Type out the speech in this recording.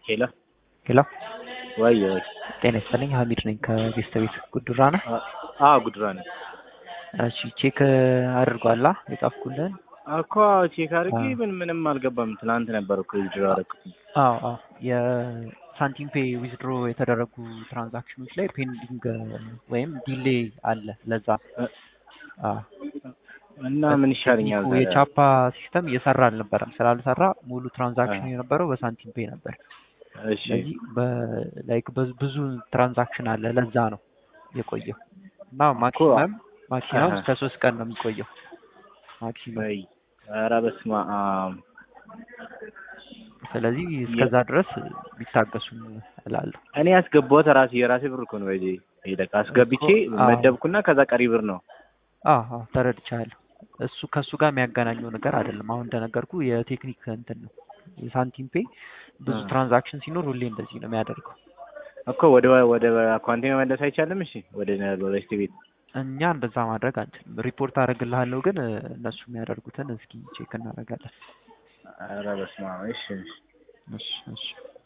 ሄሎ ሄሎ ወይ ወይ ጤና ይስጥልኝ ሀሚድ ነኝ ከቤስተ ቤት ጉዱራ ነህ? አዎ ጉድራ ነኝ እሺ ቼክ አድርጓላ የጻፍኩልህን? እኮ ቼክ አድርጌ ምን ምንም አልገባም። ትናንት ነበር እኮ ዊዝድሮ ያደረኩት። አዎ አዎ የሳንቲም ፔይ ዊዝድሮ የተደረጉ ትራንዛክሽኖች ላይ ፔንዲንግ ወይም ዲሌይ አለ። ለዛ አዎ እና ምን ይሻለኛል? ታዲያ? የቻፓ ሲስተም እየሰራ አልነበረም። ስላልሰራ ሙሉ ትራንዛክሽን የነበረው በሳንቲም ፔይ ነበር። እሺ ስለዚህ ላይክ ብዙ ትራንዛክሽን አለ። ለዛ ነው የቆየው እና ማክሲመም ማክሲመም እስከ ሶስት ቀን ነው የሚቆየው ማክሲመም። ወይ ኧረ በስመ አብ ስለዚህ እስከዛ ድረስ ቢታገሱ እላለሁ። እኔ ያስገባሁት ራሴ የራሴ ብር እኮ ነው። ወይ ሄደህ አስገብቼ አዎ። መደብኩና ከዛ ቀሪ ብር ነው። አዎ አዎ ተረድቻለሁ። እሱ ከእሱ ጋር የሚያገናኘው ነገር አይደለም። አሁን እንደነገርኩ የቴክኒክ እንትን ነው። የሳንቲም ፔይ ብዙ አ። ትራንዛክሽን ሲኖር ሁሌ እንደዚህ ነው የሚያደርገው። እኮ ወደ ወደ አካውንቴ መመለስ አይቻልም? እሺ ወደ ሎሬስት ቤት እኛ እንደዛ ማድረግ አንችልም። ሪፖርት አደርግልሃለሁ፣ ግን እ፣ እነሱ የሚያደርጉትን እስኪ ቼክ እናደርጋለን። ኧረ በስመ አብ እሺ እሺ እሺ እሺ